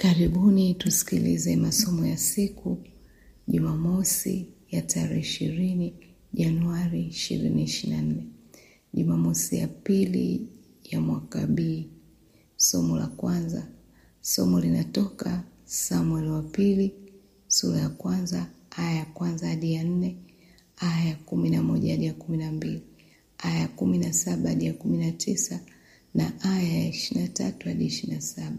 Karibuni tusikilize masomo ya siku Jumamosi ya tarehe ishirini Januari ishirini ishirini na nne Jumamosi ya pili ya mwaka B. Somo la kwanza, somo linatoka Samueli wa pili sura ya kwanza aya ya kwanza hadi ya nne aya ya kumi na moja hadi ya kumi na mbili aya ya kumi na saba hadi ya kumi na tisa na aya ya ishirini na tatu hadi ishirini na saba.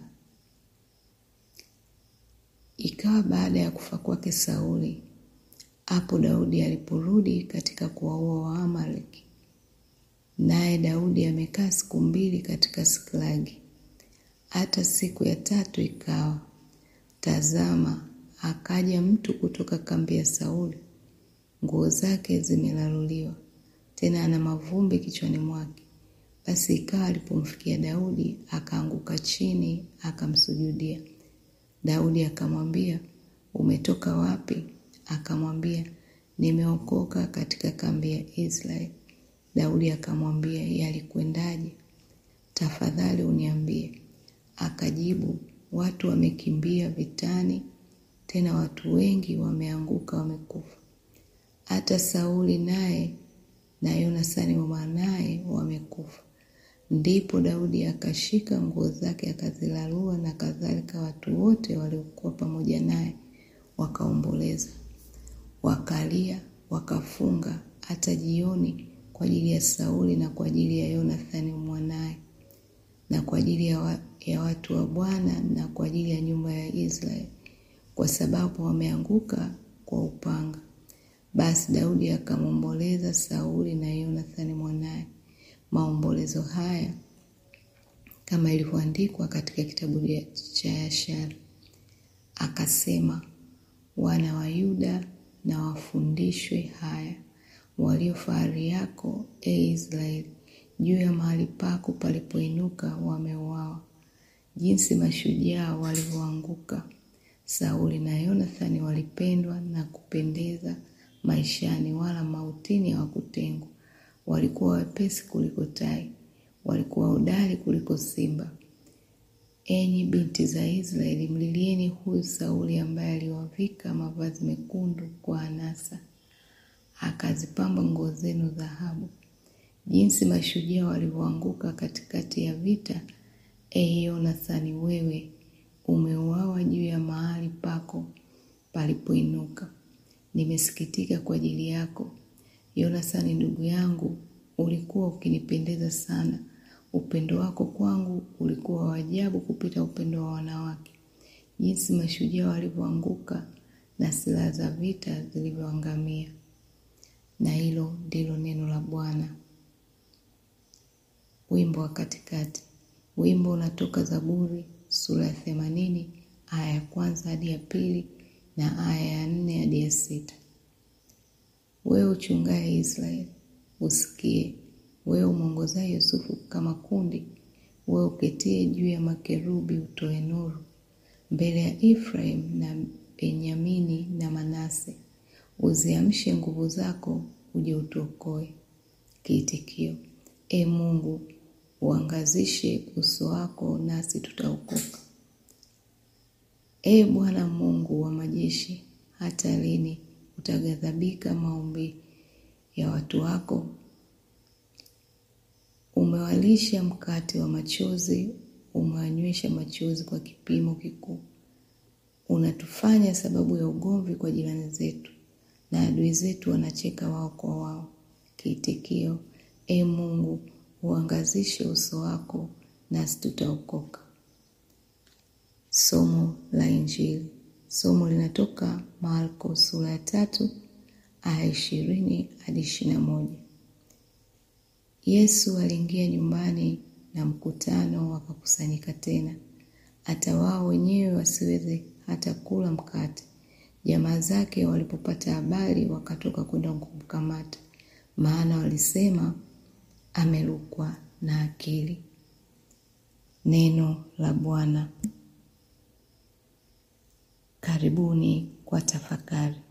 Ikawa baada ya kufa kwake Sauli, hapo Daudi aliporudi katika kuwaua Waamaleki, naye Daudi amekaa siku mbili katika Siklagi. Hata siku ya tatu ikawa, tazama, akaja mtu kutoka kambi ya Sauli, nguo zake zimelaluliwa, tena ana mavumbi kichwani mwake. Basi ikawa alipomfikia Daudi, akaanguka chini, akamsujudia. Daudi akamwambia, umetoka wapi? Akamwambia, nimeokoka katika kambi ya Israeli. Daudi akamwambia, yalikwendaje? Tafadhali uniambie. Akajibu, watu wamekimbia vitani, tena watu wengi wameanguka, wamekufa. Hata Sauli naye na Yonathani mwanaye wamekufa. Ndipo Daudi akashika nguo zake akazilarua, na kadhalika watu wote waliokuwa pamoja naye wakaomboleza, wakalia, wakafunga hata jioni kwa ajili ya Sauli na kwa ajili ya Yonathani mwanaye na kwa ajili ya, wa, ya watu wa Bwana na kwa ajili ya nyumba ya Israeli, kwa sababu wameanguka kwa upanga. Basi Daudi akamwomboleza Sauli na Yonathani mwanaye maombolezo haya kama ilivyoandikwa katika kitabu cha Yashari. Akasema, wana wa Yuda na wafundishwe haya, walio fahari yako, e Israeli, juu ya mahali pako palipoinuka wameuawa, jinsi mashujaa walivyoanguka. Sauli na Yonathani walipendwa na kupendeza maishani, wala mautini hawakutengwa. Walikuwa wepesi kuliko tai, walikuwa hodari kuliko simba. Enyi binti za Israeli, mlilieni huyu Sauli ambaye aliwavika mavazi mekundu kwa anasa, akazipamba nguo zenu dhahabu. Jinsi mashujaa walivyoanguka katikati ya vita! E Yonathani, wewe umeuawa juu ya mahali pako palipoinuka. Nimesikitika kwa ajili yako Yonathani ndugu yangu, ulikuwa ukinipendeza sana. Upendo wako kwangu ulikuwa wa ajabu kupita upendo wa wanawake. Jinsi mashujaa walivyoanguka na silaha za vita zilivyoangamia. Na hilo ndilo neno la Bwana. Wimbo wa katikati. Wimbo unatoka Zaburi sura ya themanini aya ya kwanza hadi ya pili na aya ya nne hadi ya sita. Wewe uchungaye Israeli, usikie. Wewe umwongozaye Yusufu kama kundi, wewe uketie juu ya makerubi, utoe nuru mbele ya Efraim na Benyamini na Manase. Uziamshe nguvu zako, uje utuokoe. Kiitikio: E Mungu, uangazishe uso wako, nasi tutaokoka. E Bwana Mungu wa majeshi, hata lini utaghadhabika maombi ya watu wako? Umewalisha mkate wa machozi, umewanywesha machozi kwa kipimo kikuu. Unatufanya sababu ya ugomvi kwa jirani zetu, na adui zetu wanacheka wao kwa wao. Kiitikio: E Mungu, uangazishe uso wako, nasi tutaokoka. Somo la Injili. Somo linatoka Marko sura ya tatu aya ishirini hadi ishirini na moja. Yesu aliingia nyumbani na mkutano wakakusanyika tena, hata wao wenyewe wasiweze hata kula mkate. Jamaa zake walipopata habari, wakatoka kwenda kumkamata, maana walisema, amerukwa na akili. Neno la Bwana. Karibuni kwa tafakari.